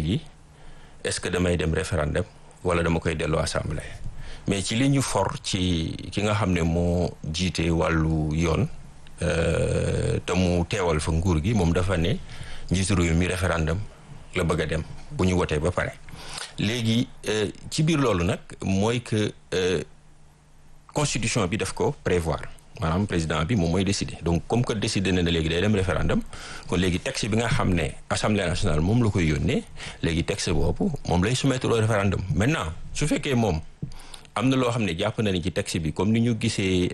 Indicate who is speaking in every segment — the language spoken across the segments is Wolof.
Speaker 1: léegi est-ce que damay dem référendum wala dama koy delloo assemblée mais ci li ñu for ci ki nga xam ne moo jiite wàllu yoon te mu teewal fa nguur gi moom dafa ne njiitu réew mi référendum la bëgg a dem bu ñu wotee ba pare léegi ci biir loolu nag mooy que constitution bi daf ko prévoir maanaam président bi moom mooy décider donc comme que décider na ne léegi day dem référendum kon léegi texte bi nga xam ne assemblée nationale moom la koy yónnee léegi texte boobu moom lay soumettre au référendum maintenant su fekkee moom am na loo xam ne jàpp na ni ci texte bi comme ni ñu gisee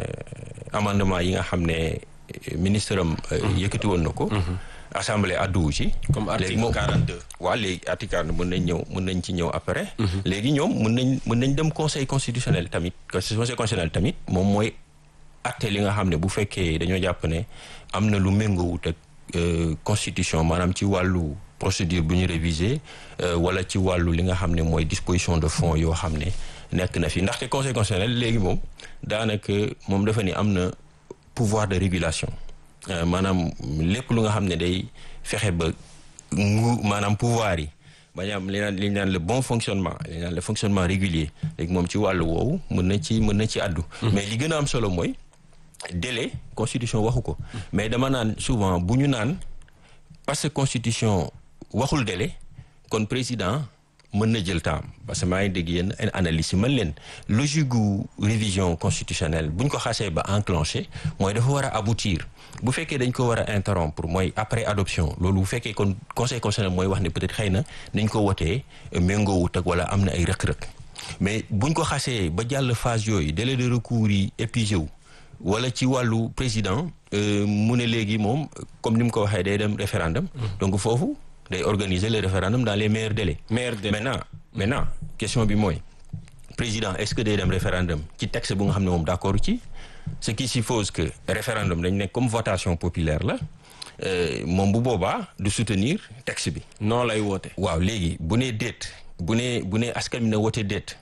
Speaker 1: amendement yi nga xam ne ministre am yëkkati woon na ko assemblée adduwu ci
Speaker 2: comme article 42
Speaker 1: waaw léegi article 42 mën nañ ñëw mën nañ ci ñëw après léegi ñoom mën nañ mën nañ dem conseil constitutionnel tamit conseil constitutionnel tamit moom mooy atte li nga xam ne bu fekkee dañoo jàpp ne am na lu méngoowut ak constitution maanaam ci wàllu procédure bu ñu réviser wala ci wàllu li nga xam ne mooy disposition de fonds yoo xam ne nekk na fi ndaxte conseil constitutionnel léegi moom daanaka moom dafa ni am na pouvoir de régulation maanaam lépp lu nga xam ne day fexe ba ngu maanaam pouvoir yi bañ am li naan li ñu naan le bon fonctionnement li ñu naan le fonctionnement régulier léegi moom ci wàllu woowu mën na ci mën na ci àddu mais li gën a am solo mooy délai constitution waxu ko mais dama naan souvent bu ñu naan parce que constitution waxul délai kon président mën na jël temps parce que maa ngi dégg yéen analyse yi mën leen logique gu révision constitutionnelle bu ñu ko xasee ba enclenché mooy dafa war a aboutir bu fekkee dañ ko war a interrompre mooy après adoption loolu bu fekkee kon conseil constitutionnel mooy wax ne peut-être xëy na nañ ko wotee méngoowut ak wala am na ay rëq-rëq mais buñ ko xasee ba jàll phase yooyu délai de recours yi épuisé wu wala ci wàllu président mu ne léegi moom comme ni mu ko waxee day dem référendum donc foofu day organiser le référendum dans les meilleurs délais.
Speaker 2: meilleurs délais
Speaker 1: maintenant maintenant question bi mooy président est-ce que day dem référendum ci texte bu nga xam ne moom d'accord ci ce qui suppose que référendum dañ ne comme votation populaire la moom bu boobaa du soutenir texte bi.
Speaker 2: non lay woote.
Speaker 1: waaw léegi bu nee déet bu nee bu nee askan bi na woote déet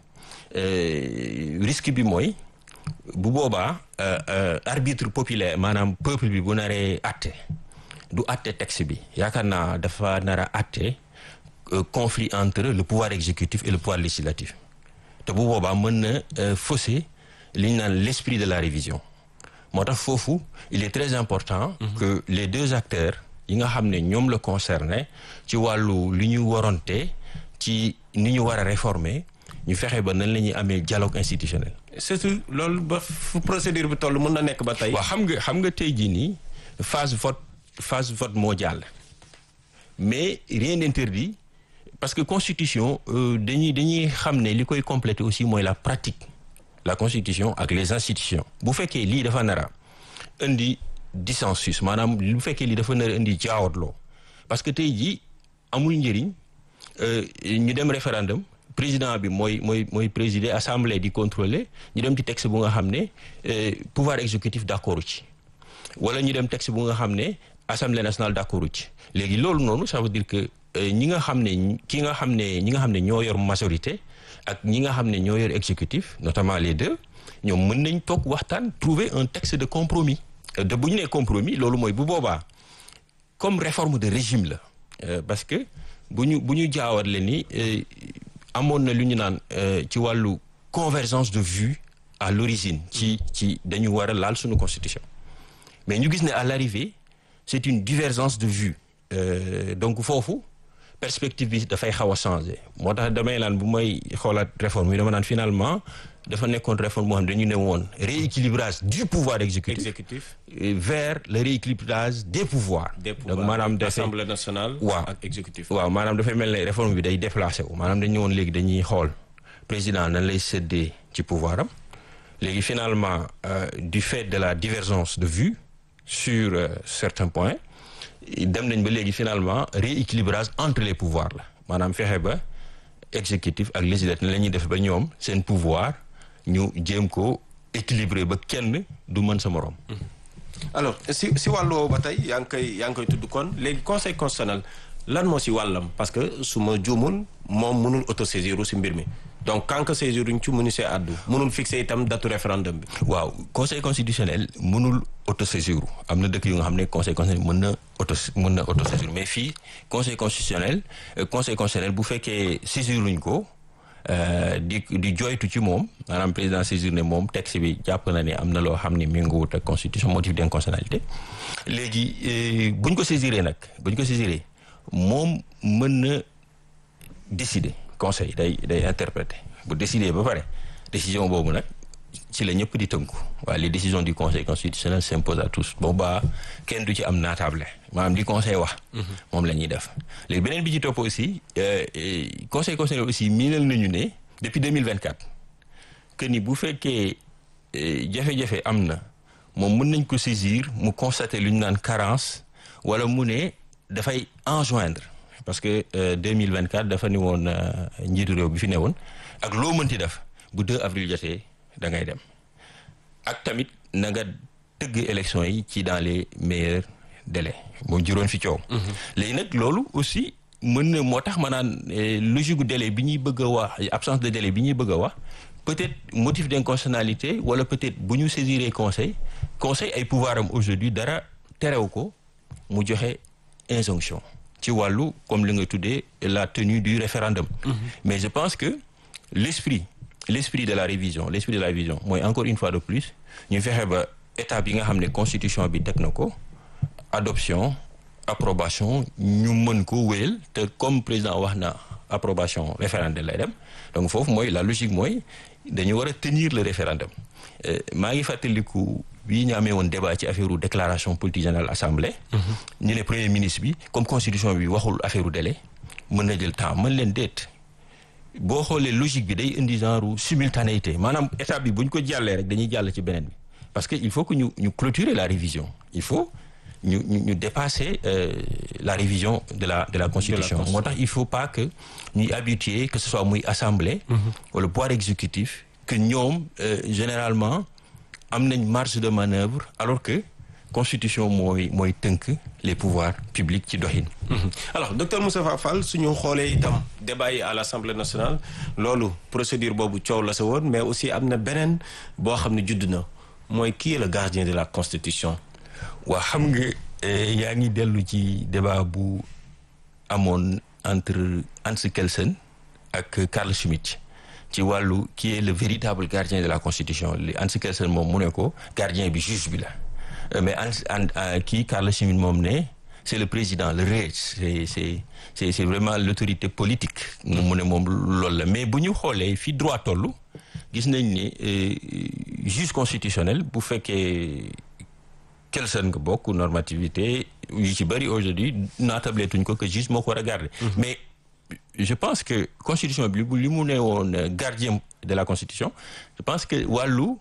Speaker 1: risque bi mooy bu boobaa arbitre populaire maanaam peuple bi bu naree àtte. du àtte texte bi yaakaar naa dafa nar a àtte conflit entre le pouvoir exécutif et le pouvoir législatif te bu boobaa mën na fausser li ñu naan l'esprit de la révision moo tax foofu il est très important que les deux acteurs yi nga xam ne ñoom la concerné ci wàllu li ñu waronte ci ni ñu war a réformer ñu fexe ba nan la ñuy amee dialogue institutionnel
Speaker 2: surtout loolu ba fu procédure bi toll mën na nekk ba tey
Speaker 1: waaw xam nga xam nga tey jii nii phase vote phase vote moo jàll mais rien n'interdit parce que constitution dañuy dañuy xam ne li koy compléter aussi mooy la pratique la constitution ak les institutions bu fekkee lii dafa nar a indi dissensus maanaam bu fekkee lii dafa nar a indi jaawatloo parce que tey jii amul njëriñ ñu dem référendum président bi mooy mooy mooy présider assemblée di contrôler ñu dem ci texte bu nga xam ne pouvoir exécutif d'accord ci wala ñu dem texte bu nga xam ne assemblée nationale d'accord ci léegi loolu noonu ça veut dire que ñi nga xam ne ki nga xam ne ñi nga xam ne ñoo yor majorité ak ñi nga xam ne ñoo yor exécutif notamment les deux ñoom mën nañ toog waxtaan trouver un texte de compromis de bu ñu nee compromis loolu mooy bu boobaa comme réforme de régime la parce que bu ñu bu ñu jaawatle ni amoon na lu ñu naan ci wàllu convergence de vue à l'origine ci ci dañu war a laal suñu constitution mais ñu gis ne à l'arrivée c'est une divergence de vue euh, donc foofu perspective bi dafay xaw a changer moo tax damay naan bu may xoolaat réforme yi dama naan finalement dafa nekkoon réforme moo xam ne dañu ne woon rééquilibrage du pouvoir exécutif,
Speaker 2: exécutif.
Speaker 1: vers le rééquilibrage des pouvoirs
Speaker 2: des pouvoirs
Speaker 1: donc maanaam dafay
Speaker 2: assemblée nationale
Speaker 1: waaw
Speaker 2: ak exécutif
Speaker 1: waaw maanaam dafay mel ne réforme bi day déplacé wu maanaam dañu woon léegi dañuy xool président nan lay séddee ci pouvoir am léegi finalement euh, du fait de la divergence de vue sur euh, certains points dem nañ ba léegi finalement rééquilibrage entre les pouvoirs la maanaam fexe ba exécutif ak législatif la ñuy def ba ñoom seen pouvoir ñu jéem ko équilibrer ba kenn du mën sa moroom.
Speaker 2: alors si si wàllu woowu ba tey yaa ngi koy yaa ngi koy tudd kon léegi conseil constitutionnel lan moo si wàllam parce que su ma juumul moom mënul autosaisir si mbir mi donc quand que saisiruñ ci mënu see àddu mënul fixer itam datu référendum bi
Speaker 1: waaw conseil constitutionnel mënul autosaisir am na dëkk yu nga xam ne conseil constitutionnel mën na auto mën na autosaisir mais fii conseil constitutionnel conseil constitutionnel bu fekkee saisiruñ ko di di joytu ci moom maanaam président saisir ne moom texte bi jàpp na ne am na loo xam ne méngoowut ak constitution motif d'inconstitutionnalité léegi buñ ko saisiree nag buñ ko saisiree moom mën na décider conseil day day interpréter bu décider ba pare décision boobu nag ci la ñëpp di tënku waaye les décisions du conseil constitutionnel s'imposent à tous boobaa kenn du ci am naatable maanaam li conseil wax moom la ñuy def léegi beneen bi ci topp aussi conseil constitutionnel aussi miinal nañu ne depuis 2024 que ni bu fekkee jafe-jafe am na moom mën nañ ko saisir mu constater lu ñu naan carence wala mu ne dafay enjoindre parce que 2024 dafa ni woon njiitu réew bi fi newoon ak loo mënti def bu 2 avril jotee da ngay dem ak tamit na nga tëgg élection yi ci dans les meilleurs délais moom juróon fi coow. léegi nag loolu aussi mën na moo tax ma naan logique gu délai bi ñuy bëgg a wax absence de délai bi ñuy bëgg a wax peut-être motif d'inconstitutionnalité wala peut-être bu ñu saisiree conseil conseil ay pouvoir am aujourd'hui dara terew ko mu joxe injonction. ci wàllu comme li nga tuddee la tenue du référendum. mais je pense que l'esprit l'esprit de la révision l'esprit de la révision mooy encore une fois de plus ñu fexe ba étape yi nga xam ne constitution bi teg na ko adoption approbation ñu mën ko wéyal te comme président wax na approbation référendum lay dem donc foofu mooy la logique mooy dañu war a tenir le référendum maa ngi fàttaliku bii ñu amee woon débat ci affaire déclaration politique générale assemblée. ñu ne premier ministre bi comme constitution bi waxul affaire délai mën na jël temps mën leen déet boo xoolee logique bi day indi genre simultanéité maanaam étape bi bu ñu ko jàllee rek dañuy jàll ci beneen bi parce que il faut que ñu ñu clôturer la révision il faut ñu ñu ñu dépasser la révision de la de la constitution moo tax il faut pas que ñuy habituer que ce soit muy assemblée. wala pouvoir exécutif que ñoom généralement. am nañ marge de manœuvre alors que constitution mooy mooy tënk les pouvoirs publics ci doxin.
Speaker 2: alors docteur Moustapha Fall suñu xoolee itam débat yi à l'Assemblée nationale loolu procédure boobu coow la sa woon mais aussi am na beneen boo xam ne judd na mooy qui est le gardien de la constitution.
Speaker 1: waa xam nga yaa ngi dellu ci débat bu amoon entre Hans Kelsen ak Carl Schmitt. ci wàllu qui est le véritable gardien de la constitution li Hans Kelsen moom mu ne ko gardien bi juge bi la mais Hans kii Carl Schmitt moom ne c'est le président le roi c'est c'est c'est c'est vraiment l'autorité politique mu ne moom loolu la mais bu ñu xoolee fi droit tollu gis nañ ni juge constitutionnel bu fekkee Kelsen nga bokk normativité yu ci bëri aujourd'hui naatableetuñ ko que juge moo ko war a garder mais je pense que constitution bi li mu ne woon gardien de la constitution je pense que wàllu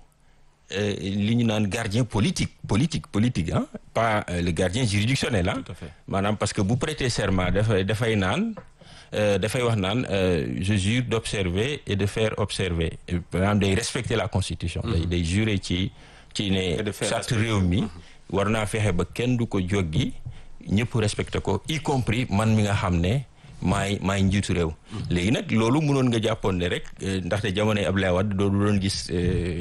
Speaker 1: li ñu naan gardien politique politique politique ah pas le gardien juridictionnel ah maanaam parce que bu prêter serment dafay dafay naan dafay wax naan je jure d'observer et de faire observer maanaam day respecter la constitution day day jurer ci ci ne charte réew mi war naa fexe ba kenn du ko joggi ñëpp respecter ko y compris man mi nga xam ne maay maay njiitu réew léegi nag loolu mënoon nga jàppoon ne rek ndaxte jamonoy Abdoulaye Wade doo doon gis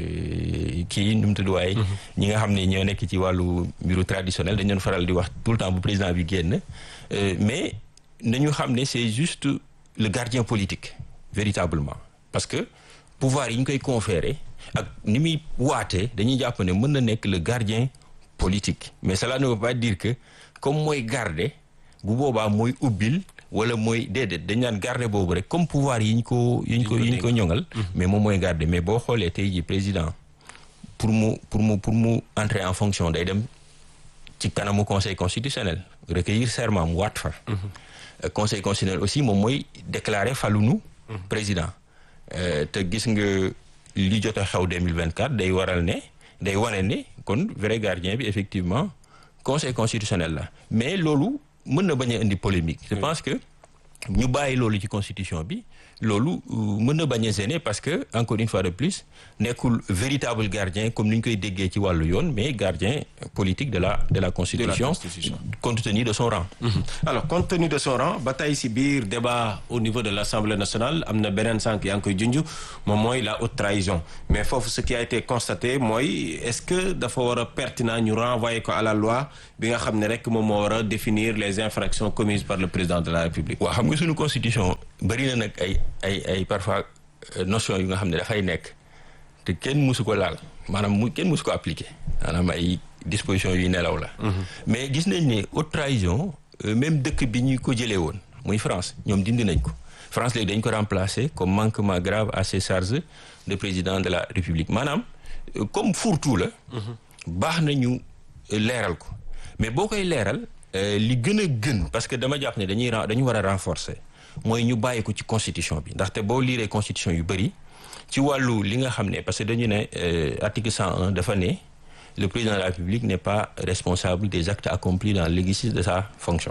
Speaker 1: kii nu mu tudd waaye ñi nga xam ne ñoo nekk ci wàllu mbiru traditionnel dañu doon faral di wax tout le temps bu président bi génn mais nañu xam ne c'est juste le gardien politique véritablement parce que pouvoir yi ñu koy conférer ak ni muy waatee dañuy jàpp ne mën na nekk le gardien politique mais cela ne veut pas dire que comme mooy garder bu boobaa mooy ubbil wala mooy déedéet dañ naan garder boobu rek comme pouvoir yi ñu ko yi ñu ko yi ñu ko ñoŋal mais moom mooy garder mais boo xoolee tey ji président pour mu pour mu pour mu entrer en fonction day dem ci kanamu conseil constitutionnel recueillir serment mu waat fa conseil constitutionnel aussi moom mooy déclarer falunu président te gis nga li jot a xew 2024 day waral ne day wane ne kon vrai gardien bi effectivement conseil constitutionnel la mais loolu mën na bañ a indi polémique je pense que ñu bàyyi loolu ci constitution bi loolu mën na bañ a gêner parce que encore une fois de plus nekkul véritable gardien comme ni ñu koy déggee ci wàllu yoon mais gardien politique de la de la constitution,
Speaker 2: constitution.
Speaker 1: compte tenu de son rang
Speaker 2: alors compte tenu de son rang ba tey si biir débat au niveau de l'Assemblée nationale am na beneen sànq yaa ngi koy junj moom mooy la haute trahison mais foofu ce qui a été constaté mooy est-ce que dafa war a pertinent ñu renvoyer ko à la loi bi nga xam ne rek moom moo war a définir les infractions commises par le président de la République
Speaker 1: waaw xam nga suñu constitution bëri na nag ay ay ay parfois euh, notion yu nga xam ne dafay nekk te kenn musu ko laal maanaam mu kenn musu ko appliquer maanaam ay dispositions yuy nelaw la mais gis nañ ne haute trahison euh, même dëkk bi ñu ko jëlee woon muy France ñoom dindi nañ ko France léegi dañ ko remplacer comme manquement grave à ses charges de président de la République maanaam euh, comme fourre-tout la baax na ñu euh, leeral ko mais boo koy leeral euh, li gën a gën parce que dama jàpp ne dañuy ren- dañu war a renforcer mooy ñu bàyyi ko ci constitution bi ndaxte boo liiree constitution yu bëri ci wàllu li nga xam ne parce que dañu ne euh, article 101 dafa ne le président de la République n'est pas responsable des actes accomplis dans l'exercice de sa fonction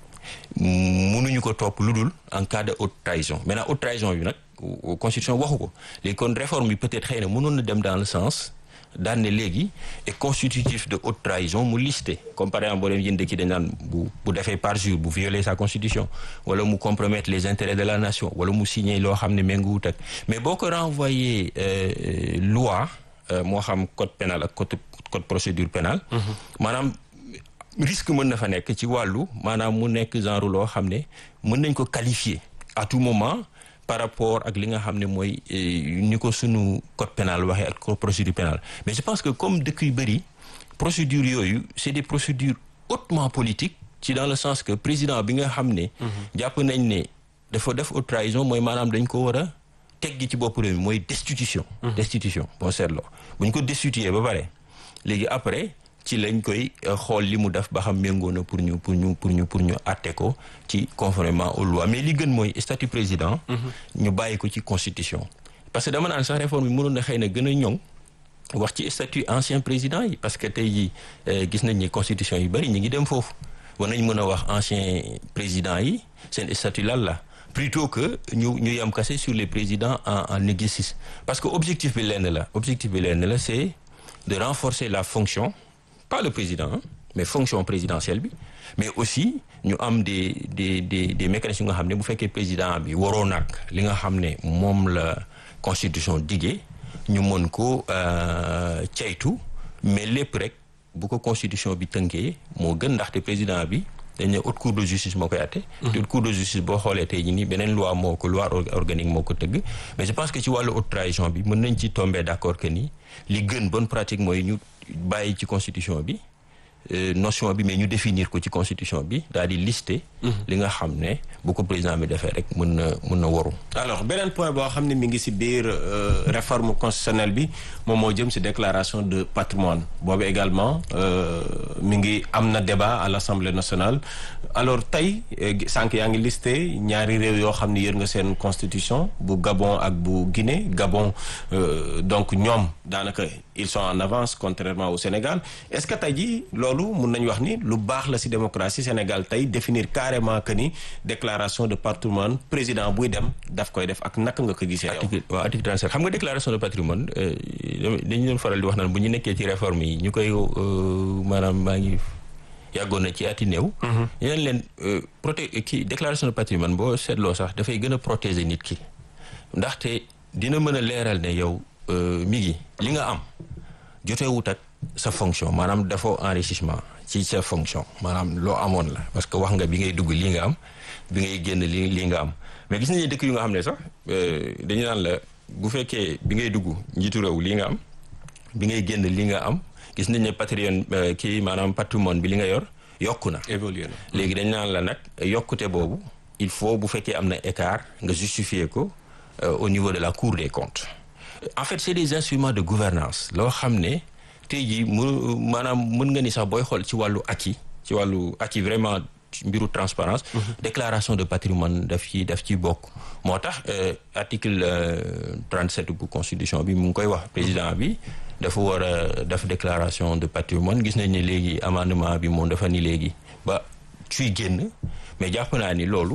Speaker 1: mënuñu ko topp lu dul en cas de haute trahison maintenant haute trahison bi nag euh, constitution waxu ko léegi kon réforme bi peut-être xëy na mënoon na dem dans le sens daan ne léegi est constitutif de haute trahison mu listé comme par exemple boo dem yéen dëkk dañ naan bu bu defee parjure bu violer sa constitution wala mu compromettre les intérêts de la nation wala mu signer loo xam ne méngoowut ak mais boo ko renvoyer euh, loi euh, moo xam code pénal ak code code procédure pénale maanaam risque mën na fa nekk ci wàllu maanaam mu nekk genre loo xam ne mën nañ ko qualifier à tout moment par rapport ak li nga xam ne mooy eh, ni ko sunu code pénal waxee ak code procédure pénale mais je pense que comme dëkk yu bëri procédures yooyu c'est des procédures hautement politiques ci dans le sens que président bi nga xam ne jàpp nañ ne dafa def haute trahison mooy maanaam dañ ko war a teggi ci bopp réew mi mooy destitution destitution boo seetloo bu ñu ko destituer ba pare léegi après ci lañ koy euh, xool li mu def ba xam méngoo na pour ñu pour ñu pour ñu pour ñu àtte ko ci conformément aux lois mais li gën mooy statut président ñu bàyyi ko ci constitution parce que dama naan sax réforme bi mënoon na xëy na gën a ñoŋ wax ci statut ancien président yi parce que tey jii euh, gis nañ ni constitution yu bëri ñu ngi dem foofu war nañ mën a wax ancien président yi seen statut lan la plutôt que ñu ñu yem kase sur les présidents en en exercice parce que objectif bi lenn la objectif bi lenn la c'est de renforcer la fonction pas le président hein, mais fonction présidentielle bi mais aussi ñu am des des des des mécanismes yu nga xam ne bu fekkee président bi waroo nag li nga xam ne moom la constitution diggee ñu mën ko euh, ceytu mais lépp rek bu ko constitution bi tënkee moo gën ndaxte président bi dañ ne haute cour de justice moo koy atte te haute cour de justice boo xoolee tey jii nii beneen loi moo ko loi or- organique moo ko tëgg mais je pense que ci wàllu haute trahison bi mën nañ ci tomber d'accord que ni li gën bonne pratique mooy ñu bàyyi ci constitution bi euh, notion bi mais ñu définir ko ci constitution bi daal di lister li nga xam ne bu ko président bi defee rek mën na mën na waru
Speaker 2: alors beneen point boo xam ne mi ngi ci biir euh, réforme constitutionnelle bi moom moo jëm ci déclaration de patrimoine boobu également euh, mi ngi am na débat à l'Assemblée nationale alors tey eh, sànq yaa ngi listé ñaari réew yoo xam ne yër nga seen constitution bu Gabon ak bu Guinée Gabon euh, donc ñoom daanaka ils sont en avance contrairement au Sénégal est-ce que tey jii loolu mun nañu wax ni lu baax la ci démocratie Sénégal tey définir carrément que ni déclaration de patrimoine président buy dem daf koy def ak naka nga ko gisee yow.
Speaker 1: article waaw article 37 xam nga déclaration de patrimoine euh, dañu doon faral di wax naan bu ñu nekkee ci réforme yi ñu koy euh, maanaam maa ngi yàggoon na ci ati néew yeneen leen euh, proté kii déclaration de patrimoine boo seetloo sax dafay gën a protéger nit ki ndaxte dina mën a leeral ne yow euh, mi ngi li nga am jotewut ak sa fonction maanaam dafoo enrichissement ci sa fonction maanaam loo amoon la parce que wax nga bi ngay dugg lii nga am bi ngay génn lii lii nga am mais gis nañu dëkk yu nga xam ne sax euh, dañu naan la bu fekkee bi ngay dugg njiitu réew lii nga am bi ngay génn lii nga am gis nañ ne patrimoine euh, kii maanaam patrimoine bi li nga yor yokku na
Speaker 2: évolué na.
Speaker 1: léegi dañ naan la nag yokkute boobu il faut bu fekkee am na écart nga justifier ko euh, au niveau de la cour des comptes en fait c'est des instruments de gouvernance loo xam ne tey jii mu maanaam mën nga ni sax booy xool ci wàllu acquis ci wàllu acquis vraiment ci mbiru transparence déclaration de patrimoine daf ci daf ci bokk moo tax euh, article euh, 37 bu constitution bi mu ngi koy wax président bi dafa war a def déclaration de patrimoine gis nañ ne léegi amendement bi moom dafa ni léegi ba suy génn mais jàpp naa ni loolu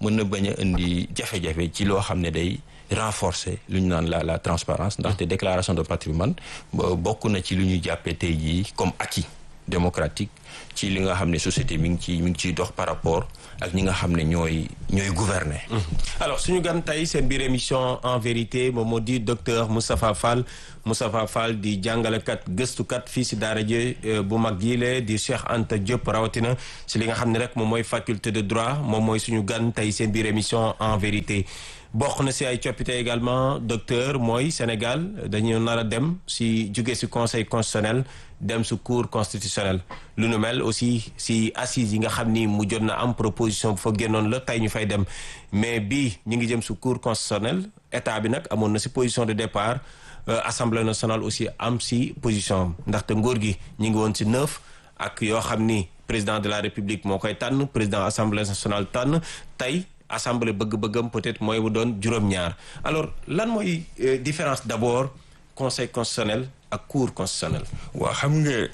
Speaker 1: mën na bañ a indi jafe-jafe ci loo xam ne day renforcer lu ñu naan la la transparence ndaxte déclaration de patrimoine bokk na ci lu ñu jàppee tey jii comme acquis démocratique ci li nga xam ne société mi ngi ci mi ngi ciy dox par rapport ak ñi nga xam ne ñooy ñooy gouverner.
Speaker 2: alors suñu gan tey seen biir émission en vérité moom moo di docteur Moustapha Fall Moustapha Fall di jàngalekat gëstukat fii si daara ji bu mag jiile di Cheikh Anta Diop rawatina si li nga xam ne rek moom mooy faculté de droit moom mooy suñu gan tey seen biir émission en vérité. bokk na si ay coppite également docteur mooy Sénégal dañu nar a dem si jóge si conseil constitutionnel dem si cour constitutionnel lu nu mel aussi si assises yi nga xam ni mu jot na am proposition bu fa génnoon la tey ñu fay dem mais bii ñu ngi jëm si cour constitutionnel état bi nag amoon na si position de départ assemblée nationale aussi am si position ndaxte nguur gi ñu ngi woon si neuf ak yoo xam ni président de la république moo koy tànn président assemblée nationale tànn tey assemblée bëgg-bëggam peut-être mooy bu doon juróom-ñaar alors lan mooy différence d'abord conseil constitutionnel ak cour constitutionnel
Speaker 1: waaw xam nga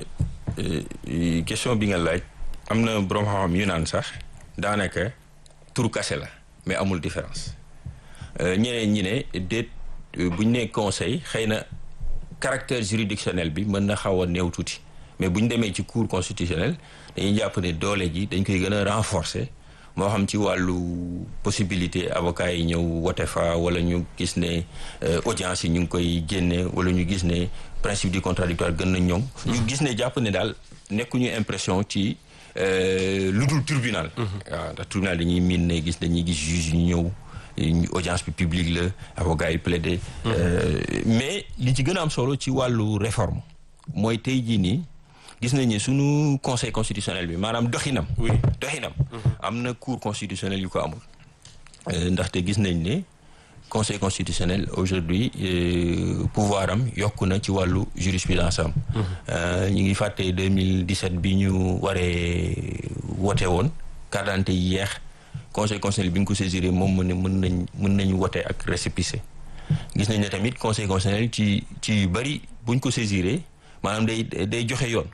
Speaker 1: question bi nga laaj am na borom xam-xam yu naan sax daanaka tur kase la mais amul différence ñeneen ñi ne déet bu ñu nee conseil xëy na caractère juridictionnel bi mën na xaw a néew tuuti mais bu ñu demee ci cour constitutionnelle dañuy jàpp ne doole ji dañ koy gën a renforcer moo xam ci wàllu possibilité avocat yi ñëw wote fa wala ñu gis ne audience yi ñu ngi koy génne wala ñu gis ne principe du contradictoire gën na ñoŋ ñu gis ne jàpp ne daal nekkuñu impression ci lu dul tribunal waaw ndax tribunal dañuy miin ne gis dañuy gis juge yu ñëw audience bi publique la avocat yi plaider mais li ci gën a am solo ci wàllu réforme mooy tey jii nii gis nañ ne sunu conseil constitutionnel bi maanaam doxinam.
Speaker 2: oui
Speaker 1: doxinam. am na cour constitutionnel yu ko amul. ndaxte gis nañ ne conseil constitutionnel aujourd'hui pouvoir am yokku na ci wàllu jurisprudence am. ñu ngi fàtte 2017 bi ñu waree wote woon carte d'identité yi yeex conseil constitutionnel bi nga ko saisiré moom mu ne mën nañ mën nañu wote ak récépissé gis nañ ne tamit conseil constitutionnel ci ci yu bari buñ ko saisiré. maanaam day day joxe yoon.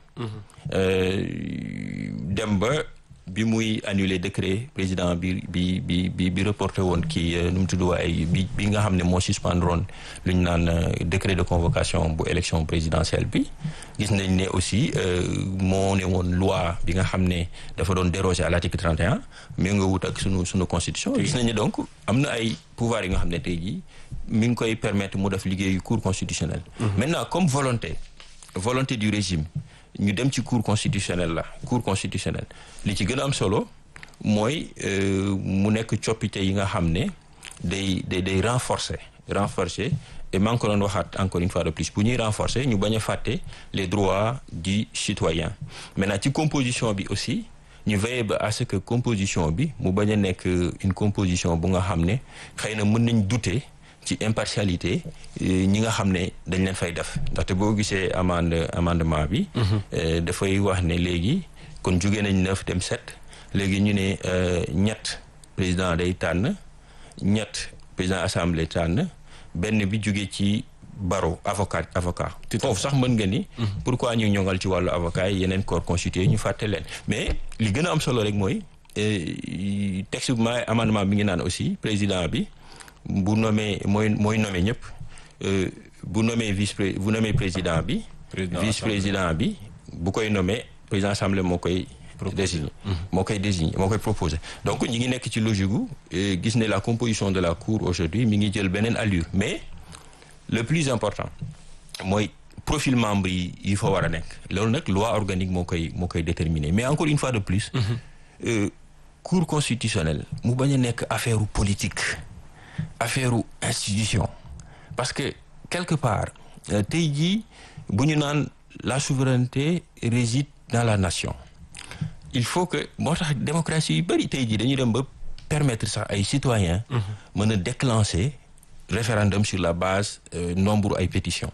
Speaker 1: dem ba bi muy annuler décret président bi bi bi bi bi reporté woon kii nu mu tudd waaye bi bi nga xam ne moo suspendre woon lu ñu naan décret de convocation bu élection présidentielle bi. gis nañ ne aussi moo ne woon loi bi nga xam ne dafa doon déroger à l'article 31 mais nga wut ak sunu sunu constitution. gis nañ ne donc am na ay pouvoir yi nga xam ne tey jii mi ngi koy permettre mu def liggéeyu cour constitutionnelle. maintenant comme volonté. volonté du régime ñu dem ci cour constitutionnelle la cour constitutionnelle li ci gën a am solo mooy mu nekk coppite yi nga xam ne day day day renforcer renforcer et maa ngi ko doon waxaat encore une fois de plus bu ñuy renforcer ñu bañ a fàtte les droits du citoyen maintenant ci composition bi aussi ñu veiller ba à ce que composition bi mu bañ a nekk une composition bu nga xam ne xëy na mën nañ douter ci impartialité ñi nga xam ne dañ leen fay def ndaxte boo gisee amende amendement bi dafay wax ne léegi kon jóge nañ neuf dem sept léegi ñu ne ñett président day tànn ñett président assemblée tànn benn bi jóge ci barreau avocat avocat foofu sax mën nga ni pourquoi ñu ñongal ci wàllu avocat yi yeneen corps constitué ñu fàtte leen mais li gën a am solo rek mooy texte bi ma amendement bi ngi naan aussi président bi bu nommé mooy mooy nommé ñëpp bu nommé vice bu nommé président bi vice président bi bu koy nommé président assemblée moo koy désigné moo koy désigné moo koy proposé donc ñi ngi nekk ci logique gu gis ne la composition de la cour aujourd'hui mi ngi jël beneen allure mais le plus important mooy profil membre yi yi fa war a nekk loolu nag loi organique moo koy moo koy déterminer mais encore une fois de plus cour constitutionnelle mu bañ a nekk affaire politique affaire institution parce que quelque part tey jii bu ñu naan la souveraineté réside dans la nation il faut que moo tax démocratie yu bëri tey jii dañuy dem ba permettre sax ay citoyens mën a déclencher référendum sur la base nombre ay pétitions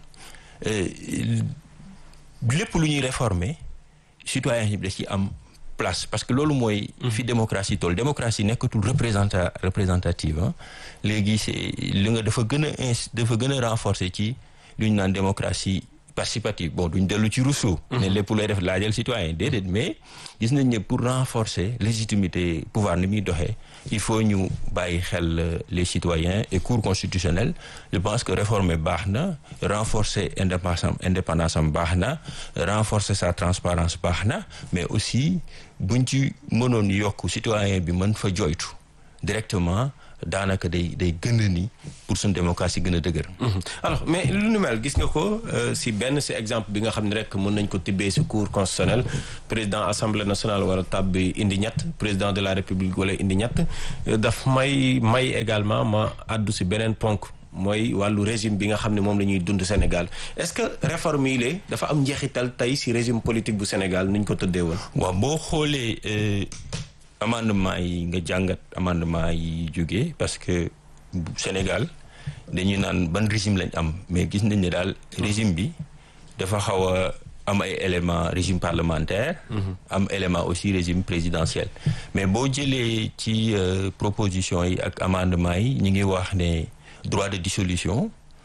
Speaker 1: lépp lu ñuy réformer citoyens yi da ci am place parce que loolu mooy fi démocratie toll démocratie nekkatul représenta représentative léegi c'est li nga dafa gën a ins dafa gën a renforcer ci lu ñu naan démocratie participative bon duñ dellu ci Rousseau ne lépp lay def laajal citoyen déedéet mais gis nañ ne pour renforcer légitimité pouvoir ni muy doxee il faut ñu bàyyi xel les citoyens et cour constitutionnelle je pense que réformer baax na renforcer indépendance am indépendance am baax na renforcer sa transparence baax na mais aussi buñ ci mënoon yokk citoyen bi mën fa joytu directement daanaka day day gën a ni pour suñu démocratie gën a dëgër.
Speaker 2: alors mais lu nu mel gis nga ko si benn si exemple bi nga xam ne rek mën nañ ko tibbee si cour constitutionnel président assemblée nationale war a tàbbi indi ñett président de la république wala indi ñett daf may may également ma àddu si beneen ponk mooy wàllu régime bi nga xam ne moom la ñuy dund Sénégal est-ce que réforme yi lée dafa am njeexital tey si régime politique bu Sénégal ni ñu ko tëddee woon.
Speaker 1: waaw boo xoolee. amendement yi nga jàngat amendement yi jógee parce que Sénégal dañuy naan ban régime lañ am mais gis nañ ne daal régime bi dafa xaw a am ay éléments régime parlementaire am élément aussi régime présidentiel mais boo jëlee ci proposition yi ak amendement yi ñu ngi wax ne droit de dissolution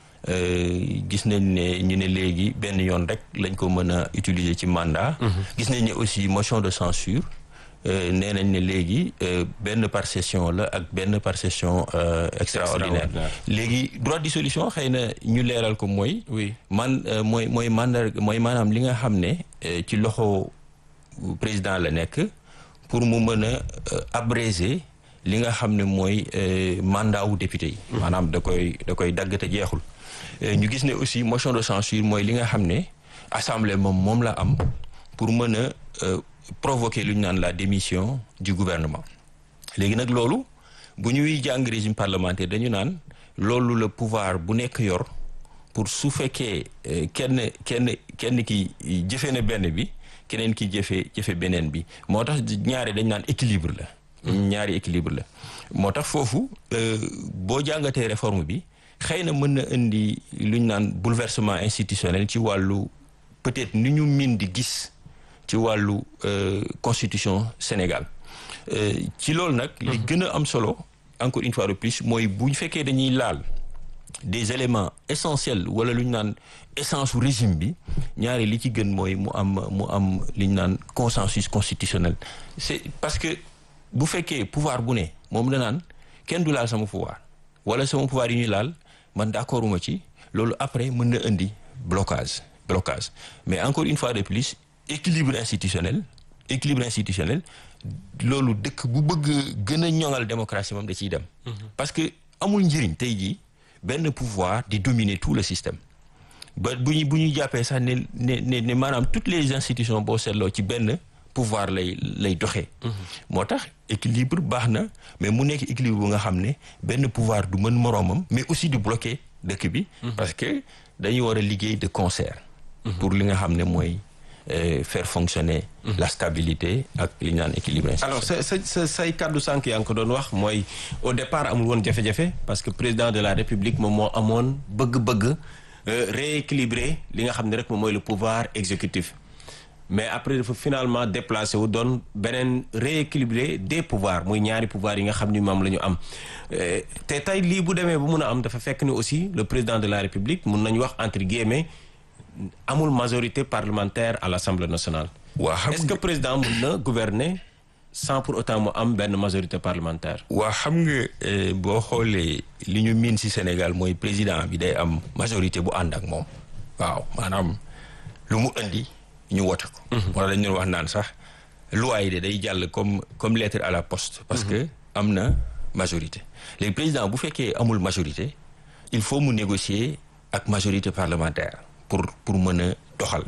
Speaker 1: gis nañ ne ñu ne léegi benn yoon rek lañ ko mën a utiliser ci mandat gis nañ ne aussi motion de censure nee nañ ne léegi benn par session la ak benn par session extraordinaire léegi droit de dissolution xëy na ñu leeral ko mooy
Speaker 2: oui
Speaker 1: man mooy mooy mandar mooy maanaam li nga xam ne ci loxo président la nekk pour mu mën a abréger li nga xam ne mooy mandat wu député yi maanaam da koy da koy dagg te jeexul ñu gis ne aussi motion de censure mooy li nga xam ne assemblée moom moom la am pour mën a provoquer lu ñu naan la démission du gouvernement léegi nag loolu bu ñuy jàng régime parlementaire dañu naan loolu la pouvoir bu nekk yor pour su fekkee kenn kenn kenn ki jëfe na benn bi keneen ki jëfe jëfe beneen bi moo tax ñaari dañ naan équilibre la ñaari équilibre la moo tax foofu boo jàngatee réforme bi xëy na mën na indi lu ñu naan bouleversement institutionnel ci wàllu peut-être ni ñu min di gis ci wàllu constitution Sénégal ci loolu nag li gën a am solo encore une fois de plus mooy bu ñu fekkee dañuy laal des éléments essentiels wala lu ñu naan essence su régime bi ñaari li ci gën mooy mu am mu am li ñu naan consensus constitutionnel c'est parce que bu fekkee pouvoir bu ne moom la naan kenn du laal sama pouvoir wala sama pouvoir yi ñuy laal man d'accorduma ci loolu après mën na indi blocage blocage mais encore une fois de plus équilibre institutionnel équilibre institutionnel loolu dëkk bu bëgg gën a ñoŋal démocratie moom da ciy dem parce que amul njëriñ tey jii benn pouvoir di dominer tout le système ba bu ñu bu ñu jàppee sax ne ne ne ne maanaam toutes les institutions boo seetloo ci benn pouvoir lay lay doxee moo tax équilibre baax na mais mu nekk équilibre bu nga xam ne benn pouvoir du mën moroomam mais aussi du bloquer dëkk bi parce que dañuy war a liggéey de concert pour li nga xam ne mooy faire fonctionner la stabilité ak li ñu naan équilibre
Speaker 2: alors sa sa sa say kàddu sànq yaa ngi ko doon wax mooy au départ amul woon jafe-jafe parce que président de la république moom moo amoon bëgg-bëgg rééquilibrer li nga xam ne rek moom mooy le pouvoir exécutif mais après dafa finalement déplacé wu doon beneen rééquilibrer des pouvoirs muy ñaari pouvoir yi nga xam ni moom la ñu am te tey lii bu demee bu mun a am dafa fekk ni aussi le président de la république mun nañu wax entre guillemets amul majorité parlementaire à l'Assemblée nationale.
Speaker 1: waa xam
Speaker 2: est-ce que président mun na gouverner sans pour autant mu am benn majorité parlementaire.
Speaker 1: waa xam nga boo xoolee li ñu miin ci Sénégal mooy président bi day am majorité bu ànd ak moom. waaw maanaam lu mu indi ñu wote ko. wala dañu doon wax naan sax loi yi de day jàll comme comme lettre à la poste. parce que am na majorité. léegi président bu fekkee amul majorité il faut mu négocier ak majorité parlementaire. pour pour mën a doxal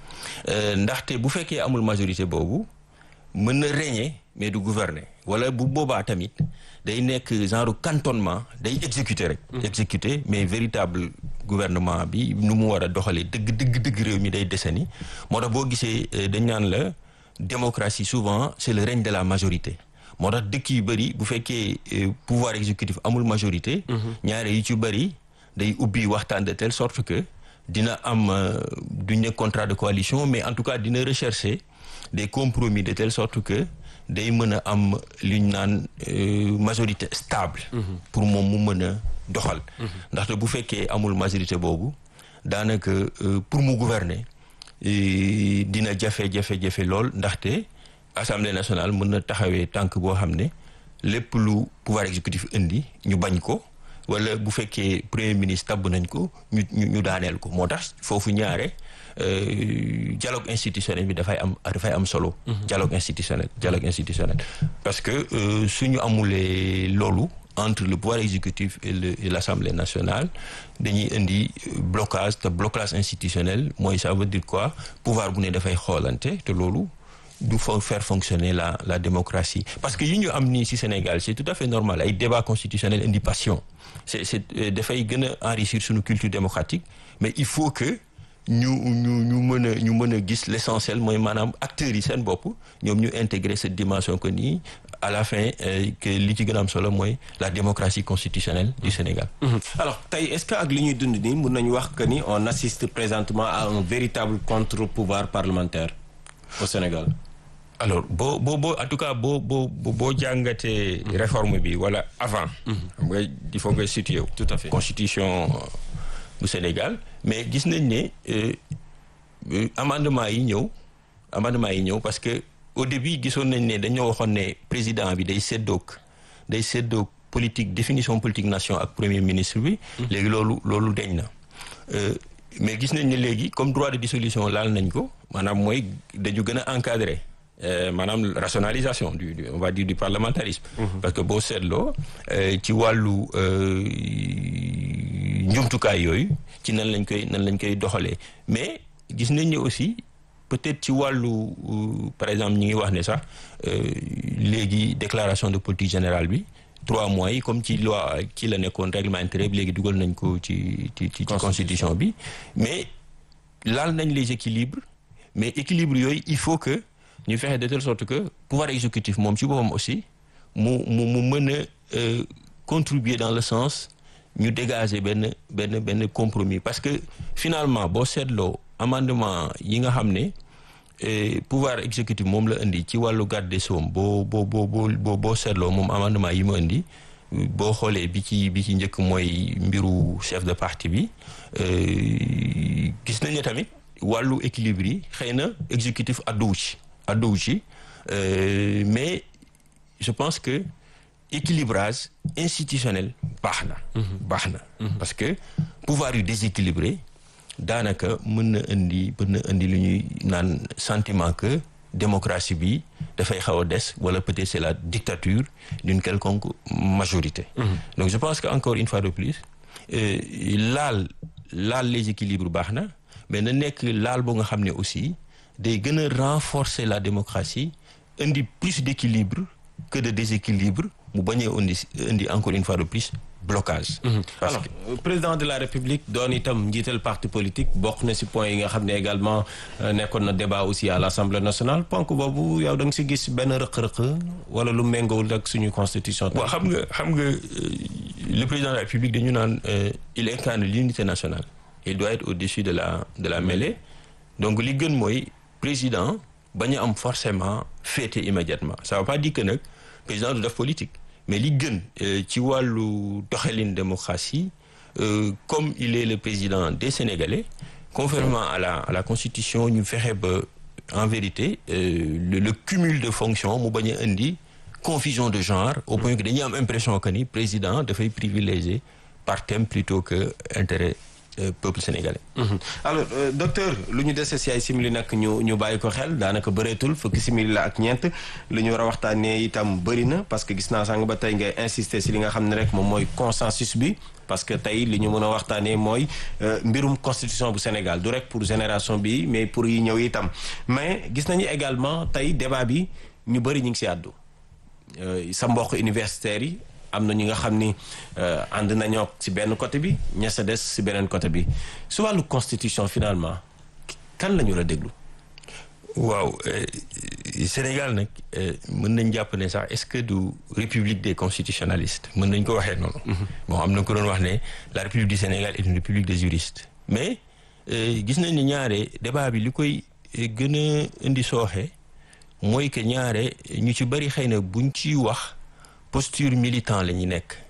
Speaker 1: ndaxte bu fekkee amul majorité boobu mën na régner mais du gouverner wala bu boobaa tamit day nekk genre cantonnement day exécuter rek. exécuter mais véritable gouvernement bi nu mu war a doxalee dëgg dëgg dëgg réew mi day desani moo tax boo gisee dañ naan la démocratie souvent c'est le règne de la majorité. moo tax dëkk yu bëri bu fekkee pouvoir exécutif amul majorité. ñaare yu ci bëri day ubbi waxtaan de telle sorte que. dina am duñ ne contrat de coalition mais en tout cas dina rechercher des compromis de telle sorte que day mën a am li ñu naan majorité stable. pour moom mu mën a doxal. ndaxte bu fekkee amul majorité boobu daanaka pour mu gouverner dina jafe-jafe-jafe lool ndaxte assemblée nationale mën na taxawee tànk boo xam ne lépp lu pouvoir exécutif indi ñu bañ ko wala bu fekkee premier ministre tabb nañ ko ñu ñu daaneel ko moo tax foofu ñaare dialogue institutionnel bi dafay am dafay am solo. dialogue institutionnel dialogue institutionnel parce que suñu amulee loolu entre le pouvoir exécutif et le et l'Assemblée nationale dañuy indi blocage te blocage institutionnel mooy ça veut dire quoi pouvoir bu ne dafay xoolante te loolu du fa faire fonctionner la la démocratie parce que yi ñu am nii ci Sénégal c'est tout à fait normal ay débat constitutionnel indi passion c'est c'est dafay gën a enrichir suñu culture démocratique mais il faut que ñu ñu ñu mën a ñu mën a gis l'essentiel mooy maanaam acteurs yi seen bopp ñoom ñu intégrer cette dimension que nii à la fin que li ci gën a am solo mooy la démocratie constitutionnelle du Sénégal.
Speaker 2: alors tey est-ce que ak li ñuy dund nii mën nañu wax que ni on assiste présentement à un véritable contre-pouvoir parlementaire au Sénégal.
Speaker 1: alors boo boo boo en tout cas boo boo boo jàngatee réforme bi wala avant. xam nga il faut nga situer
Speaker 2: tout à fait
Speaker 1: constitution bu Sénégal mais gis nañ ne amendement yi ñëw amendement yi ñëw parce que au début gisoon nañ ne dañoo waxoon ne président bi day séddoog day séddoog politique définition politique nation ak premier ministre bi. léegi loolu loolu deñ na. mais gis nañ ne léegi comme droit de dissolution laal nañ ko maanaam mooy dañu gën a encadrer. Euh, maanaam rationalisation du, du on va dire du parlementarisme. Mm -hmm. parce que boo seetloo ci wàllu njumtukaay yooyu ci nan lañ koy nan lañ koy doxalee mais gis nañ ne aussi peut-être ci wàllu par exemple ñi ngi wax ne sax léegi déclaration de politique générale bi trois mois yi comme ci loi ci la nekkoon règlement intérieur bi léegi dugal nañ ko ci ci ci constitution bi mais laal nañ les équilibres mais équilibre yooyu il faut que ñu fexe de telle sorte que pouvoir exécutif moom ci boppam aussi mu mu mu mën a contribuer dans le sens ñu dégager benn benn benn compromis parce que finalement boo seetloo amendement yi nga xam ne pouvoir exécutif moom la indi ci wàllu garde des sceaux boo boo boo boo boo seetloo moom amendement yi mu indi boo xoolee bi ci bi ci njëkk mooy mbiru chef de parti bi gis nañ ne tamit wàllu équilibre yi xëy na exécutif adduwu ci adduwu ci mais je pense que équilibrage institutionnel baax na baax na parce que pouvoir yu déséquilibré daanaka mën na indi mën na indi lu ñuy naan sentiment que démocratie bi dafay xaw a des wala peut-être c'est la dictature d'une quelconque majorité donc je pense que encore une fois de plus laal laal les équilibres baax na mais na nekk laal boo nga xam ne aussi day gën a renforcer la démocratie indi plus d'équilibre que de déséquilibre mu bañ a indi indi encore une fois de plus blocage.
Speaker 2: parce alors que président de la république doon itam njiital parti politique bokk na ci point yi nga xam ne également nekkoon na débat aussi à l'Assemblée nationale ponk boobu yow da nga ci gis benn rëq-rëq wala lu méngoowul ak suñu constitution.
Speaker 1: waaw xam nga xam nga le président de la république dañu naan il incarne l'unité nationale. il doit être au-dessus de la de la mêlée donc li gën mooy président bañ a am forcément féete immédiatement ça veut pas dire que nag président du def politique mais li gën ci wàllu doxalin démocratie comme il est le président des Sénégalais conformément à la à la constitution ñu fexe ba en vérité le, le cumul de fonctions mu bañ a indi confusion de genre au point que dañuy am impression que ni président dafay privilégier par thème plutôt que intérêt peuple sénégalais.
Speaker 2: alors docteur lu ñu dese si ay simili nag ñu ñu bàyyi ko xel daanaka bëreetul fukki simili la ak ñeent lu ñu war a waxtaanee itam bëri na parce que gis naa sànq ba tey ngay insister si li nga xam ne rek moom mooy consensus bi parce que tey li ñu mën a waxtaanee mooy mbirum constitution bu Sénégal du rek pour génération bi mais pour yi ñëw itam mais gis nañu également tey débat bi ñu bëri ñu ngi si àddu sa mbokk universitaires yi. am na ñi nga xam ni ànd nañoo ci benn côté bi ña sa des ci beneen côté bi su wàllu constitution finalement kan la ñu la déglu.
Speaker 1: waaw Sénégal nag mën nañ jàpp ne sax est-ce que du république des constitutionnalistes mën nañ ko waxee noonu. bon am na ko doon wax ne la république du Sénégal est une république des juristes. mais gis nañ ne ñaare débat bi li koy gën a indi sooxe mooy que ñaare ñu ci bari xëy na buñ ciy wax. posture militant la ñu nekk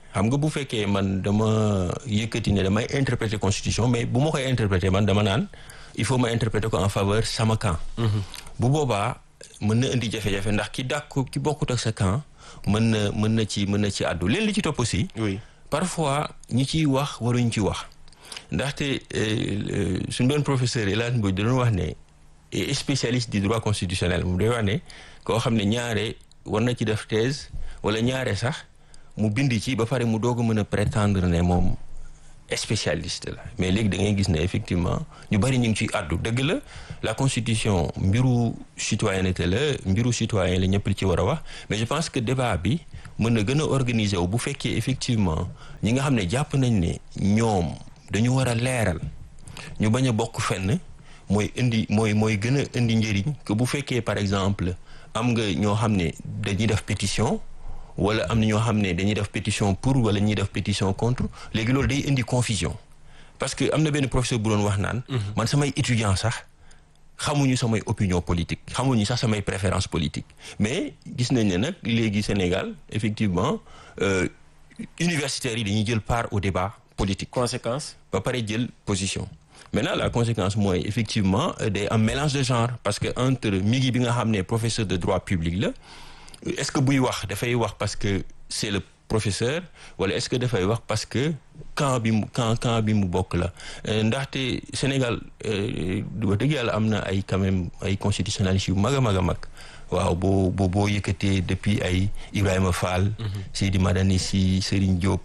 Speaker 1: xam nga bu fekkee man dama yëkkati ne damay interpréter constitution mais bu ma koy interpréter man dama naan il faut ma interpréter ko en faveur sama camp. bu boobaa mën na indi jafe-jafe ndax ki dàkk ki bokkut ak sa camp mën na mën na ci mën na ci àddu leen li ci topp aussi.
Speaker 2: oui
Speaker 1: parfois ñi ciy wax waruñ ci wax ndaxte suñu benn professeur El Hadj Mbodj da doon wax ne spécialiste du droit constitutionnel moom day wax ne koo xam ne ñaare war na ci def thèse wala ñaare sax mu bind ci ba pare mu doog a mën a prétendre ne moom spécialiste la mais léegi da ngay gis ne effectivement ñu bari ñu ngi ciy àddu dëgg la la constitution mbiru citoyenneté la mbiru citoyen la ñëpp li ci war a wax mais je pense que débat bi mën na gën a organiser wu bu fekkee effectivement ñi nga xam ne jàpp nañ ne ñoom dañu war a leeral ñu bañ a bokk fenn mooy indi mooy mooy gën a indi njëriñ que bu fekkee par exemple am nga ñoo xam ne dañuy def pétition wala am na ñoo xam ne dañuy def pétition pour wala ñuy def pétition contre léegi loolu day indi confusion parce que am na benn professeur bu doon wax naan man samay étudiant sax xamuñu samay opinion politique xamuñu sax samay préférence politique mais gis nañ ne nag léegi Sénégal effectivement universitaires yi dañuy jël part au débat politique
Speaker 2: conséquence
Speaker 1: ba pare jël position maintenant la conséquence mooy effectivement day am mélange de genre parce que entre mi ngi bi nga xam ne professeur de droit public la est-ce que buy wax dafay wax parce que c'est le professeur wala est-ce que dafay wax parce que camp bi mu camp camp bi mu bokk la ndaxte Sénégal wax dëgg yàlla am na ay quand même ay constitutionnalistes yu mag a mag a mag waaw boo boo boo yëkkatee depuis ay Ibrahima Fall Seydi Madani Sy Serigne Diop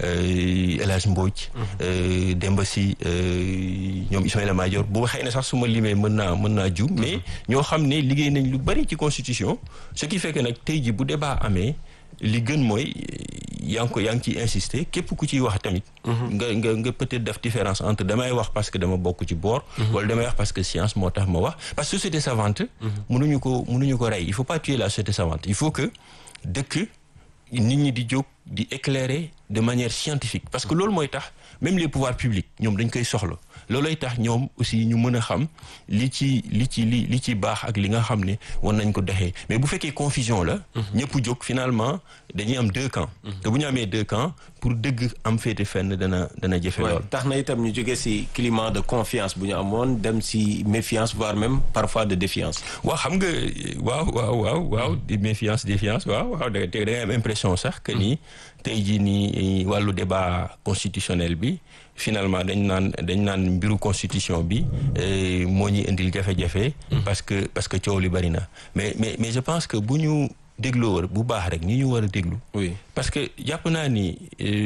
Speaker 1: El Hadj Mbodj Demba Sy ñoom Ismaïla Madior bu xëy na sax su ma limee mën naa mën naa juum mais ñoo xam ne liggéey nañ lu bari ci constitution ce qui fait que nag tey ji bu débat amee li gën mooy yaa ngi ko yaa ngi ciy insister képp ku ciy wax tamit nga nga nga peut-être def différence entre damay wax parce que dama bokk ci boor wala damay wax parce que science moo tax ma wax parce que société savante mënuñu ko mënuñu ko rey il faut pas tuer la société savante il faut que dëkk nit ñi di jóg di éclairer de manière scientifique parce que loolu mooy tax même les pouvoirs publics ñoom dañ koy soxla loolooy tax ñoom aussi ñu mën a xam li ci li ci li li ci baax ak li nga xam ne war nañ ko doxee mais bu fekkee confusion la ñëpp jóg finalement dañuy am deux camps te bu ñu amee deux camps pour dëgg am féete fenn dana dana jëfe lool
Speaker 2: tax na itam ñu jógee ci climat de confiance bu ñu amoon dem ci méfiance voire même parfois de défiance
Speaker 1: waaw xam nga waaw waaw waaw waaw di méfiance défiance waaw waaw da da ngay am impression sax que ni tey jii nii wàllu débat constitutionnel bi finalement dañ naan dañ naan mbiru constitution bi moo ñuy indil jafe-jafe. parce que parce que coow li bari na mais mais mais je pense que bu ñu dégloo bu baax rek ñi ñu war a déglu.
Speaker 2: oui
Speaker 1: parce que jàpp naa ni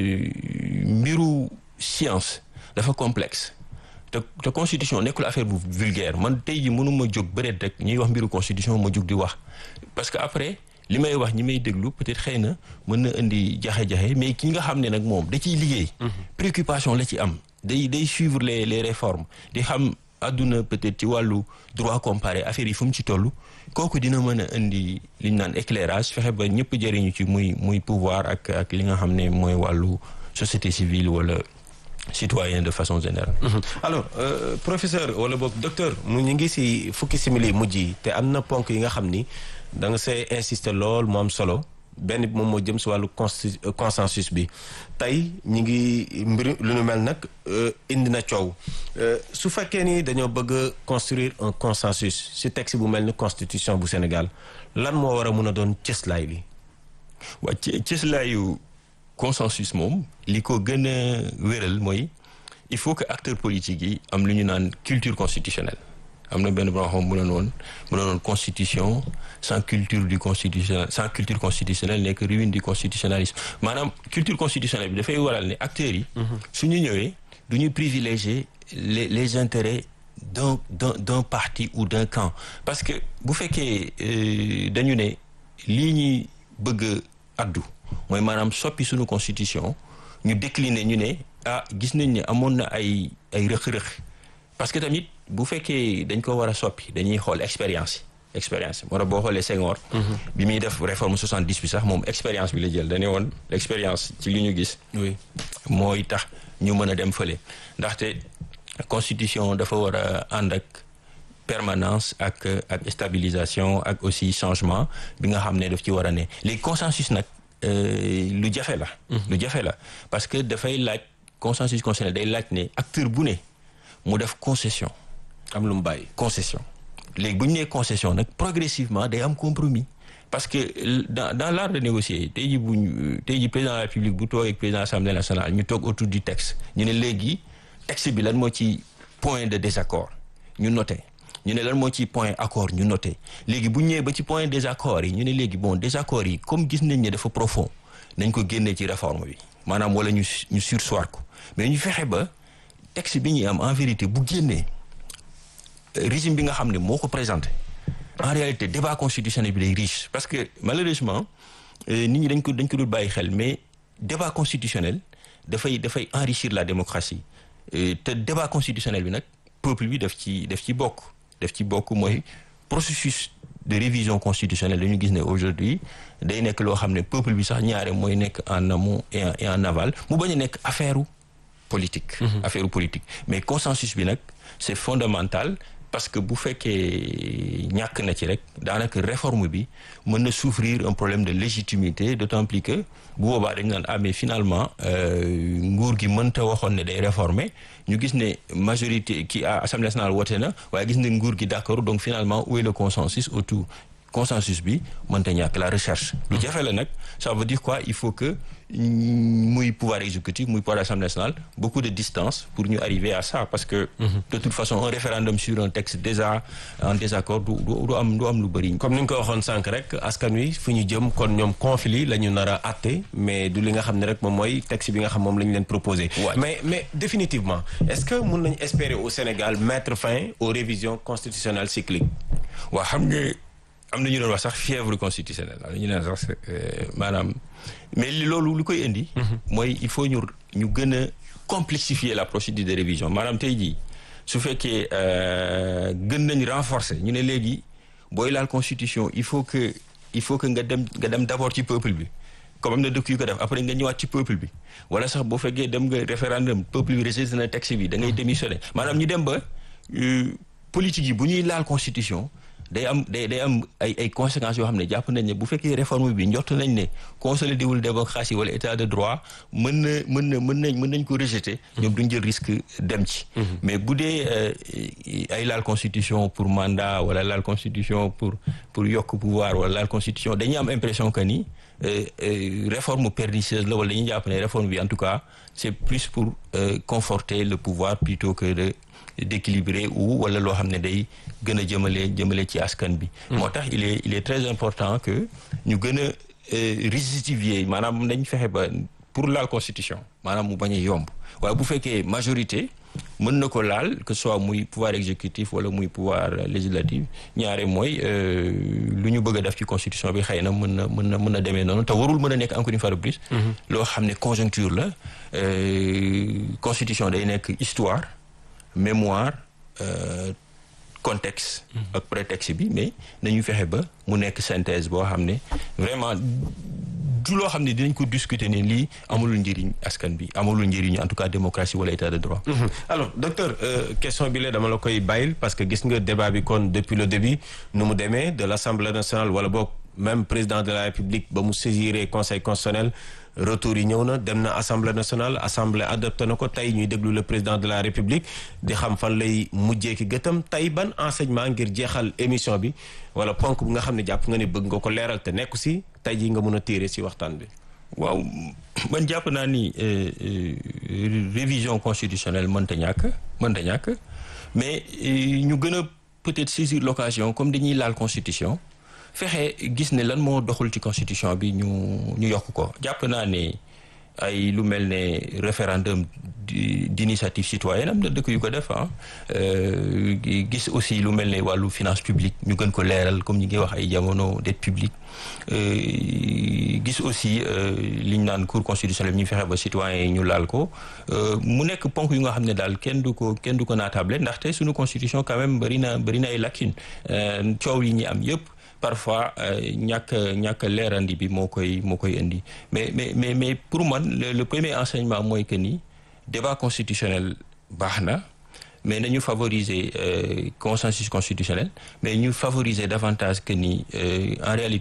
Speaker 1: mbiru science dafa complexe. te te constitution nekkul affaire bu vulgaire man tey ji mënuma jóg bëreet rek ñuy wax mbiru constitution ma jóg di wax parce que après. li may wax ñi may déglu peut-être xëy na mën na indi jaxe-jaxe mais ki nga xam ne nag moom da ciy liggéey préoccupation la ci am day day suivre les les réformes di xam àdduna peut-être ci wàllu droit comparé affaire yi fu mu ci toll kooku dina mën a indi li ñu naan éclairage fexe ba ñëpp jëriñu ci muy muy pouvoir ak ak li nga xam ne mooy wàllu société civile wala citoyen de façon générale.
Speaker 2: alors euh, professeur wala boog docteur mu ñu ngi ci fukki simili mujj yi te am na ponk yi nga xam ni da nga see insister lool mu am solo benn bi moom moo jëm ci wàllu consensus bi tey ñi ngi mbir lu nu mel nag indi na coow su fekkee ni dañoo bëgg a construire un consensus ci texte bu mel ni constitution bu Sénégal lan moo war a mun a doon cëslaay bi.
Speaker 1: waa cëslaayu consensus moom li ko gën a wéral mooy il faut que acteurs politiques yi am lu ñu naan culture constitutionnelle. am na benn boo xam mu doon woon mu doon woon constitution sans culture du constitutionnel sans culture constitutionnelle nekk ruine du constitutionnalisme maanaam culture constitutionnelle bi dafay waral ne acteurs yi. su ñu ñëwee du ñu privilégier les les intérêts d'un d'un d'un parti ou d'un camp parce que bu fekkee dañu ne lii ñuy bëgg a addu mooy maanaam soppi suñu constitution ñu décliner ñu ne ah gis nañ ne amoon na ay ay rëq-rëq parce que tamit. bu fekkee dañ ko war a soppi dañuy xool expérience yi expérience moo tax boo xoolee Senghor bi muy def réforme 70 bi sax moom expérience bi la jël dañu woon l'expérience ci li ñu gis
Speaker 2: oui
Speaker 1: mooy tax ñu mën a dem fële ndaxte constitution dafa war a ànd ak permanence ak ak stabilisation ak aussi changement bi nga xam ne daf ci war a ne léegi consensus nag lu jafe la. lu jafe la parce que dafay laaj consensus constitutionnel day laaj ne acteur bu ne mu def concession.
Speaker 2: am lu mu bàyyi.
Speaker 1: concession léegi bu ñu nee concession nag progressivement day am compromis parce que dans dans l'art de négocier tey jii bu ñu tey jii président de la République bu toog ak président de l'Assemblée nationale ñu toog autour du texte ñu ne léegi texte bi lan moo ci point de désaccord ñu noté ñu ne lan moo ci point accord ñu noté léegi bu ñu ñëwee ba ci point désaccord yi ñu ne léegi bon désaccord yi comme gis nañ ne dafa profond nañ ko génnee ci réforme bi maanaam wala ñu ñu surseoir ko mais ñu fexe ba texte bi ñuy am en vérité bu génnee. régime bi nga xam ne moo ko présenté en réalité débat constitutionnel bi day riche parce que malheureusement nit ñi dañ ko dañ ko dul bàyyi xel mais débat constitutionnel dafay dafay enrichir la démocratie te débat constitutionnel bi nag peuple bi daf ci daf ci bokk daf ci bokk mooy processus de révision constitutionnelle dañu gis ne aujourd'hui day nekk loo xam ne peuple bi sax ñaare mooy nekk en amont et en et en aval mu bañ a nekk affaire politique affaire politique mais consensus bi nag c'est fondamental parce que bu fekkee ñàkk na ci rek daanaka réforme bi mën na souffrir un problème de légitimité d'autant plus que bu boobaa dañu naan ah mais finalement nguur gi mënta waxoon ne day réformer ñu gis ne majorité ki assemblée nationale woote na waaye gis ne nguur gi d'accord donc finalement où est le consensus autour consensus bi mënta ñàkk la recherche lu jafe la nag ça veut dire quoi il faut que muy pouvoir exécutif muy pouvoir assemblée nationale beaucoup de distance pour ñu arriver à ça parce que de toute façon un référendum sur un texte déjà en désaccord du du am du am lu bëri
Speaker 2: comme ni nga ko waxoon sànq rek askan wi fu ñu jëm kon ñoom conflit la ñu nar a atte mais du li nga xam ne rek moom mooy texte bi nga xam moom la ñu leen proposé mais mais définitivement est-ce que mën nañu espérer au Sénégal mettre fin aux révisions constitutionnelles cycliques
Speaker 1: waaw xam nga am na ñu doon wax sax fièvre constitutionnelle am na ñu doon sax maanaam mais li loolu lu koy indi. mooy il faut ñu ñu gën a complexifier la procédure de révision maanaam tey jii su fekkee gën nañ renforcer ñu ne léegi booy laal constitution il faut que il faut que nga dem nga dem d'abord ci peuple bi comme am na dëkk yu ko def après nga ñëwaat ci peuple bi wala sax boo fekkee dem nga référendum peuple bi rejeté na texte bi da ngay démissionner maanaam ñu dem ba politique yi bu ñuy laal constitution. day am day day am ay ay conséquences yoo xam ne jàpp nañ ne bu fekkee réforme bi njort nañ ne consolidé wul démocratie wala état de droit mën na mën na mën nañ mën nañ ko rejeter. ñoom duñ jël risque dem ci. mais bu dee ay laal constitution pour mandat wala laal constitution pour pour yokk pouvoir wala laal constitution dañuy am impression que ni réforme pernicieuse la wala dañuy jàpp ne réforme bi en tout cas c'est plus pour conforter le pouvoir plutôt que de. d'équilibrer ou wala loo xam ne day gën a jëmale jëmale ci askan bi moo tax il est il est très important que ñu gën a rigidifier maanaam dañ fexe ba pour laal constitution maanaam mu bañ a yomb waaye bu fekkee majorité mën na ko laal que ce soit muy pouvoir exécutif wala muy pouvoir législatif ñaare mooy lu ñu bëgg a def ci constitution bi xëy na mën na mën na mën na demee noonu te warul mën a nekk encore une fois de plus loo xam ne conjoncture la constitution day nekk histoire mémoire euh, contexte ak prétexte bi mais nañu fexe ba mu nekk synthèse boo xam ne vraiment du loo xam ne dinañ ko discuter ne lii amulul njëriñ askan bi amulul njëriñ en tout cas démocratie wala état de droit
Speaker 2: mmh. alors docteur euh, question bi la dama la koy bàyyil parce que gis nga débat bi kon depuis le début nu mu demee de l'Assemblée nationale wala boog même président de la République ba mu saisiré conseil constitutionnel retour yi ñëw na dem na assemblée nationale assemblée adopté na ko tey ñuy déglu le président de la république di xam fan lay mujjee ki gëtam tey ban enseignement ngir jeexal émission bi wala ponk bu nga xam ne jàpp nga ne bëgg nga ko leeral te nekku si tey jii nga mën a tiire si waxtaan bi.
Speaker 1: waaw man jàpp naa ni révision constitutionnelle mënta ñàkk mënta ñàkk mais ñu gën a peut-être saisir l'occasion comme dañuy laal constitution. fexe gis ne lan moo doxul ci constitution bi ñu ñu yokk ko jàpp naa ne ay lu mel ne référendum d'initiative citoyenne am na dëkk yu ko def ah gis aussi lu mel ne wàllu finance publique ñu gën ko leeral comme ñi ngi wax ay jamono dette publique gis aussi li ñu naan cour constitutionnelle ñu fexe ba citoyens yi ñu laal ko mu nekk ponk yu nga xam ne daal kenn du ko kenn du ko naatable ndaxte suñu constitution quand même bari na bari na ay lacunes coow yi ñi am yëpp parfois ñàkk ñàkk leerandi bi moo koy moo koy indi mais mais mais mais pour man le, le premier enseignement mooy que ni débat constitutionnel baax na mais nañu favoriser euh, consensus constitutionnel mais ñu favoriser davantage que ni euh, en réalité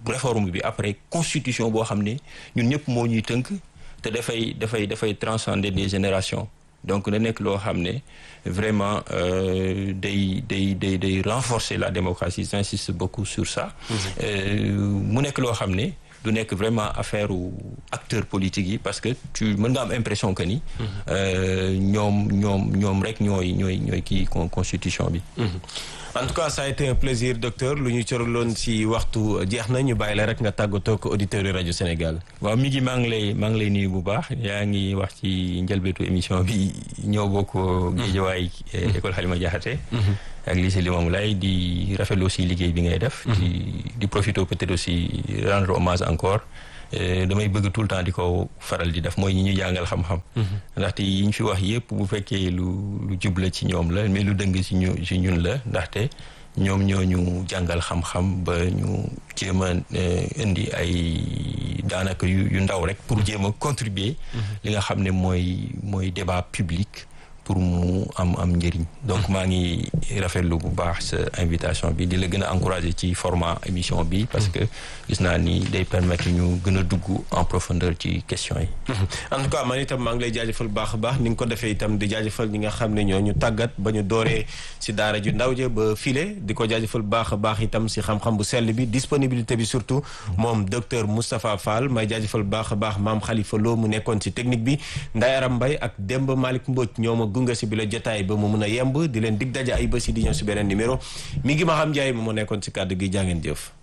Speaker 1: réforme bi après constitution boo xam ne ñun ñëpp moo ñuy tënk te dafay dafay dafay transcender des générations donc da nekk loo xam ne vraiment day day day day renforcer la démocratie j'insiste beaucoup sur ça mu nekk loo xam ne du nekk vraiment affaire u acteurs politiques yi parce que tu mën nga am impression que ni ñoom ñoom ñoom rek ñooy ñooy ñooy kii constitution bi
Speaker 2: en tout cas ça a été un plaisir docteur lu ñu coraloon ci waxtu jeex na ñu bàyyi la rek nga tàggatoo ko auditeurs yi rajo Sénégal.
Speaker 1: waaw mi ngi maa ngi lay maa ngi lay nuyu bu baax yaa ngi wax ci njëlbeetu émission bi ñëw bokk Géejawaay école Halima Diakhaté ak lycée Limamoulaye di rafetlu aussi liggéey bi ngay def. di di profiter peut-être aussi rendre hommage encore. damay bëgg tout le temps di ko faral di def mooy ñi ñu jàngal xam-xam. ndaxte yi ñu fi wax yépp bu fekkee lu lu jubla ci ñoom la mais lu dëng ci ñu ci ñun la ndaxte ñoom ñoo ñu jàngal xam-xam ba ñu jéem a indi ay daanaka yu yu ndaw rek pour jéem a contribuer. li nga xam ne mooy mooy débat public. pour mu am am njëriñ donc maa ngi rafetlu bu baax sa invitation bi di la gën a encourager ci format émission bi parce que gis naa ni day permettre ñu gën a dugg en profondeur ci questions yi.
Speaker 2: en tout cas man itam maa ngi lay jaajëfal baax a baax ni nga ko defee itam di jaajëfal ñi nga xam ne ñoo ñu tàggat ba ñu dooree si daara ju ndaw ja ba file di ko jaajëfal baax a baax itam si xam-xam bu sell bi disponibilité bi surtout moom docteur Moustapha Fall may jaajëfal baax a baax maam Khalifa Lo mu nekkoon si technique bi Ndaye Aram Mbaye ak Demba Malick Mbodj ñoo ma gunge si bi la jotaay ba mu mun a yemb di leen dig daja ay bés yi di ñëw si beneen numéro mi ngi ma xam Ndiaye ma moo nekkoon si kàddu gi jàngeen jëf